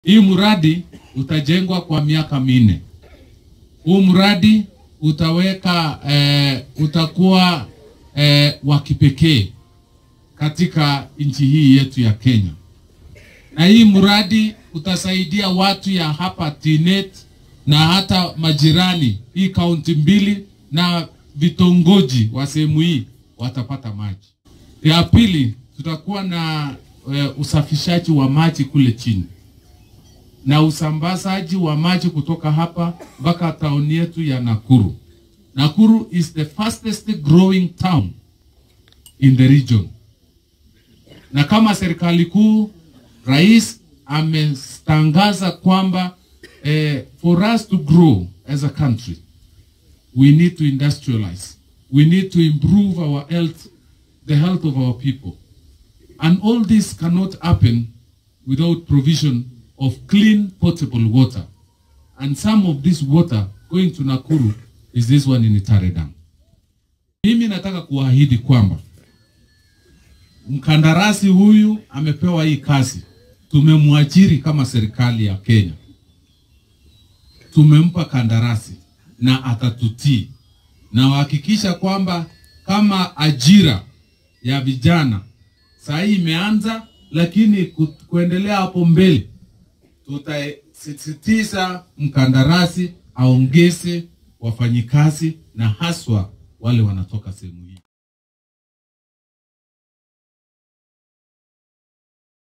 Hii mradi utajengwa kwa miaka minne. Huu mradi utaweka eh, utakuwa eh, wa kipekee katika nchi hii yetu ya Kenya, na hii mradi utasaidia watu ya hapa Tinet na hata majirani hii kaunti mbili na vitongoji wa sehemu hii watapata maji. Ya pili, tutakuwa na eh, usafishaji wa maji kule chini na usambazaji wa maji kutoka hapa mpaka tauni yetu ya Nakuru. Nakuru is the fastest growing town in the region. Na kama serikali kuu, rais ametangaza kwamba eh, for us to grow as a country we need to industrialize. We need to improve our health, the health of our people. And all this cannot happen without provision of clean potable water. And some of this water going to Nakuru is this one in Itare Dam. Mimi nataka kuahidi kwamba mkandarasi huyu amepewa hii kazi, tumemwajiri kama serikali ya Kenya, tumempa kandarasi na atatutii, na wahakikisha kwamba kama ajira ya vijana saa hii imeanza, lakini ku, kuendelea hapo mbele tutasisitiza mkandarasi aongeze wafanyikazi na haswa wale wanatoka sehemu hii.